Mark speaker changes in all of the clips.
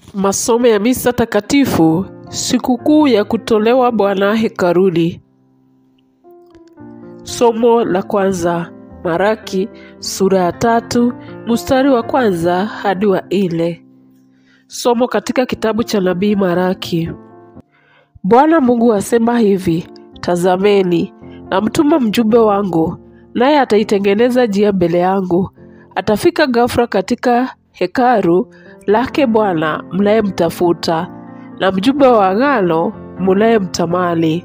Speaker 1: Masomo ya misa takatifu sikukuu ya kutolewa Bwana hekaluni. Somo la kwanza Maraki sura ya tatu mstari wa kwanza hadi wa nne. Somo katika kitabu cha nabii Maraki. Bwana Mungu asema hivi: Tazameni, namtuma mjumbe wangu, naye ataitengeneza njia mbele yangu. Atafika ghafla katika hekalu lake Bwana mnayemtafuta, na mjumbe wa agano mnayemtamani.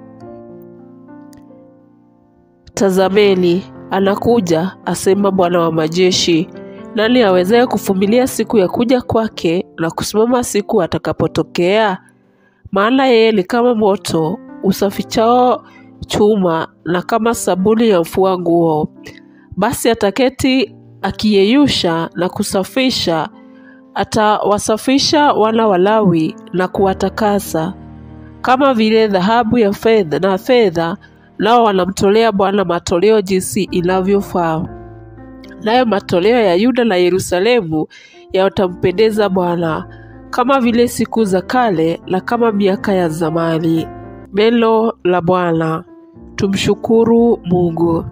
Speaker 1: Tazameni, anakuja, asema Bwana wa majeshi. Nani awezaye kuvumilia siku ya kuja kwake na kusimama siku atakapotokea? Maana yeye ni kama moto usafichao chuma na kama sabuni ya mfua nguo. Basi ataketi akiyeyusha na kusafisha, atawasafisha wana wa Lawi na kuwatakasa kama vile dhahabu ya fedha na fedha, nao wanamtolea Bwana matoleo jinsi inavyofaa. Nayo matoleo ya Yuda na Yerusalemu yatampendeza Bwana kama vile siku za kale na kama miaka ya zamani. Neno la Bwana. Tumshukuru Mungu.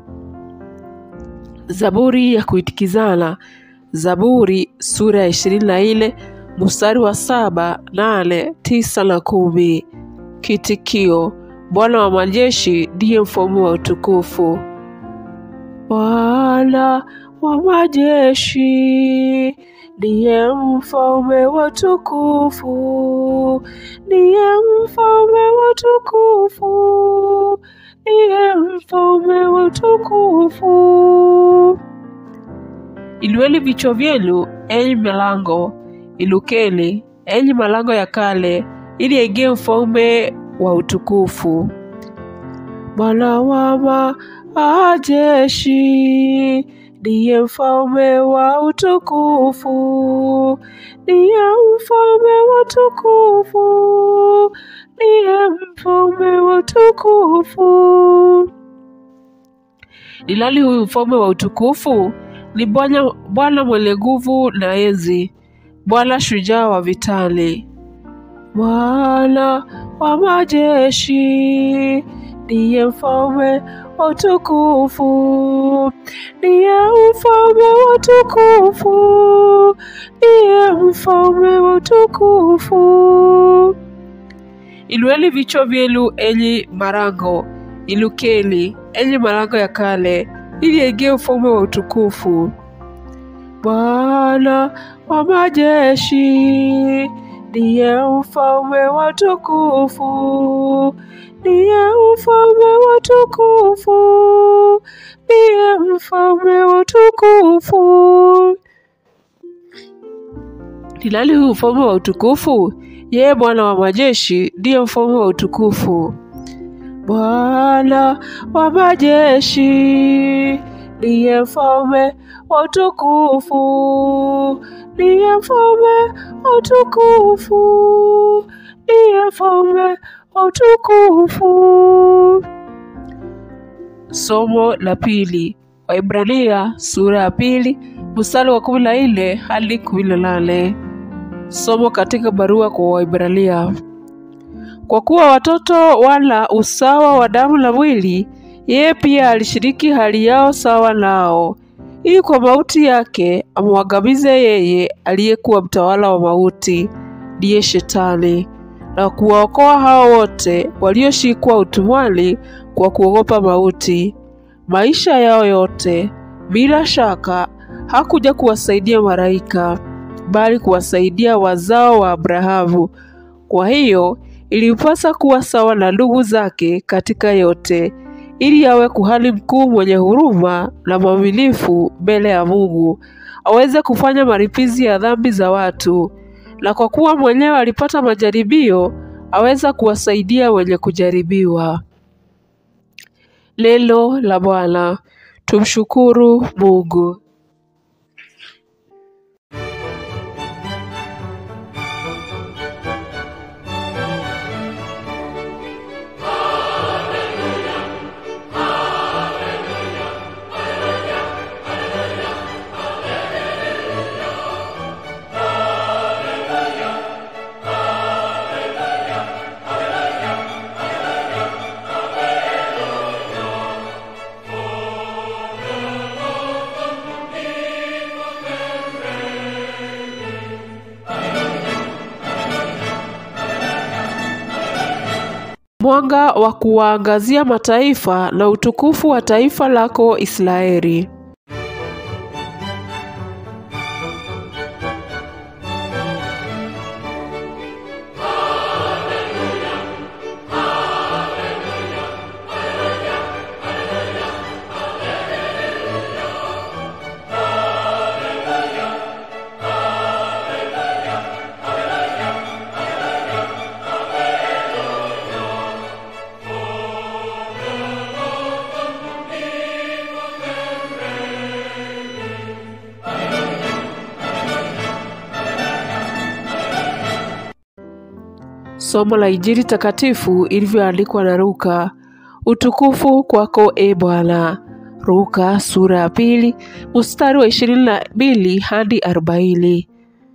Speaker 1: Zaburi ya kuitikizana. Zaburi sura ya ishirini na nne mstari wa saba, nane, tisa na kumi. Kitikio: Bwana wa majeshi ndiye mfalme wa utukufu. Bwana wa majeshi ndiye mfalme wa utukufu, ndiye mfalme wa utukufu, ndiye mfalme wa utukufu. Inueni vichwa vyenu, enyi milango, inukeni, enyi malango ya kale, ili aingie mfalme wa utukufu. Bwana wa majeshi ndiye mfalme wa utukufu, ndiye mfalme wa utukufu, ndiye mfalme wa utukufu. Ni nani huyu mfalme wa utukufu? Ni Bwana Bwana mwenye nguvu na enzi, Bwana shujaa wa vitani. Bwana wa majeshi ndiye mfalme wa utukufu, ndiye mfalme wa utukufu, ndiye mfalme wa utukufu. Inueni vichwa vyenu, enyi malango, inukeni, enyi malango ya kale, ili aingie mfalme wa utukufu. Bwana wa majeshi ndiye mfalme wa utukufu, ndiye mfalme wa utukufu, ndiye mfalme wa utukufu. Ni nani huyu mfalme wa utukufu? Yeye Bwana wa majeshi ndiye mfalme wa utukufu. Bwana wa majeshi ndiye mfalme wa utukufu, ndiye mfalme wa utukufu, ndiye mfalme wa utukufu. Somo la pili, Waibrania sura ya pili mstari wa kumi na nne hadi kumi na nane. Somo katika barua kwa Waibrania. Kwa kuwa watoto wana usawa wa damu na mwili, yeye pia alishiriki hali yao sawa nao, ili kwa mauti yake amwangamize yeye aliyekuwa mtawala wa mauti, ndiye Shetani, na kuwaokoa hao wote walioshikwa utumwani kwa kuogopa mauti. Maisha yao yote, bila shaka, hakuja kuwasaidia malaika, bali kuwasaidia wazao wa Abrahamu. Kwa hiyo ilimpasa kuwa sawa na ndugu zake katika yote, ili awe kuhani mkuu mwenye huruma na mwaminifu mbele ya Mungu, aweze kufanya malipizi ya dhambi za watu, na kwa kuwa mwenyewe alipata majaribio, aweza kuwasaidia wenye kujaribiwa. Neno la Bwana. Tumshukuru Mungu.
Speaker 2: Hallelujah.
Speaker 1: mwanga wa kuwaangazia mataifa na utukufu wa taifa lako Israeli. Somo la Injili takatifu ilivyoandikwa na Luka. Utukufu kwako e Bwana. Luka sura ya pili mstari wa ishirini na mbili hadi arobaini.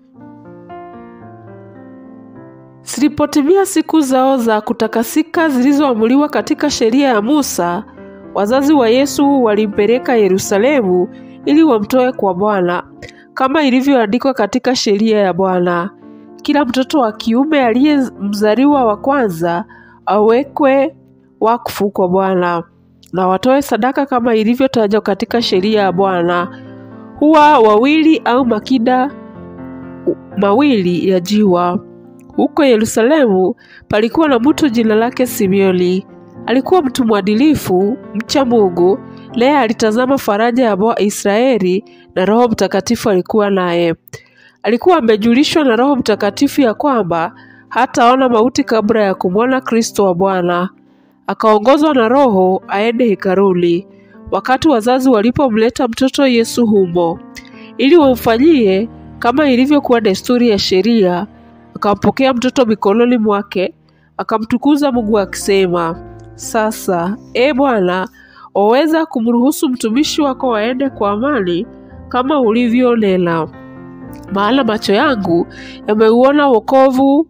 Speaker 1: Zilipotimia siku zao za kutakasika zilizoamuliwa katika sheria ya Musa, wazazi wa Yesu walimpeleka Yerusalemu ili wamtoe kwa Bwana, kama ilivyoandikwa katika sheria ya Bwana kila mtoto wa kiume aliyemzaliwa wa kwanza awekwe wakfu kwa Bwana na watoe sadaka kama ilivyotajwa katika sheria ya Bwana, huwa wawili au makida mawili ya jiwa. Huko Yerusalemu palikuwa na mtu jina lake Simeoni. Alikuwa mtu mwadilifu, mcha Mungu, naye alitazama faraja ya Israeli, na Roho Mtakatifu alikuwa naye. Alikuwa amejulishwa na Roho Mtakatifu ya kwamba hataona mauti kabla ya kumwona Kristo wa Bwana. Akaongozwa na Roho aende hekaluni, wakati wazazi walipomleta mtoto Yesu humo, ili wamfanyie kama ilivyokuwa desturi ya sheria. Akampokea mtoto mikononi mwake, akamtukuza Mungu akisema, sasa e Bwana, waweza kumruhusu mtumishi wako aende kwa amani kama ulivyonena maana macho yangu yameuona wokovu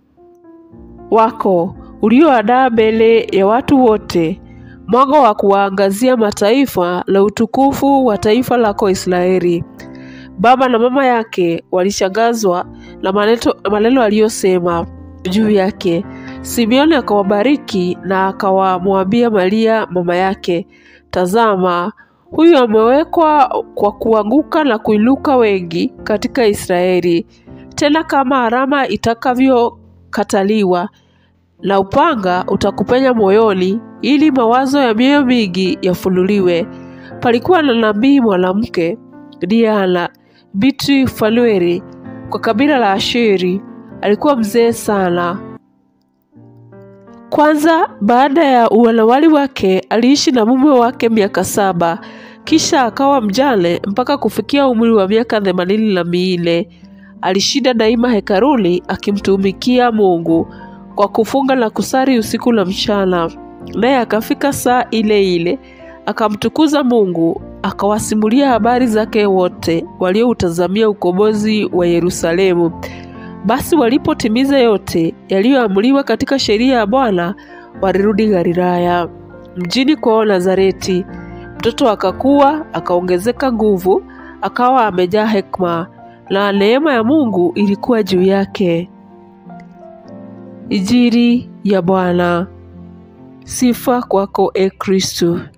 Speaker 1: wako ulioandaa mbele ya watu wote, mwanga wa kuwaangazia mataifa na utukufu wa taifa lako Israeli. Baba na mama yake walishangazwa na maneno aliyosema juu yake. Simeoni akawabariki na akawamwambia Maria mama yake, tazama huyu amewekwa kwa kuanguka na kuinuka wengi katika Israeli, tena kama alama itakavyokataliwa na upanga utakupenya moyoni, ili mawazo ya mioyo mingi yafunuliwe. Palikuwa na nabii mwanamke Diana binti Fanueli kwa kabila la Asheri. Alikuwa mzee sana. Kwanza baada ya uwanawali wake aliishi na mume wake miaka saba, kisha akawa mjane mpaka kufikia umri wa miaka themanini na minne. Alishinda daima hekaluni akimtumikia Mungu kwa kufunga na kusali usiku na mchana. Naye akafika saa ile ile akamtukuza Mungu, akawasimulia habari zake wote walioutazamia ukombozi wa Yerusalemu. Basi walipotimiza yote yaliyoamriwa katika sheria ya Bwana, walirudi Galilaya, mjini kwao Nazareti. Mtoto akakuwa, akaongezeka nguvu, akawa amejaa hekima, na neema ya Mungu ilikuwa juu yake. Injili ya Bwana. Sifa kwako, e Kristo.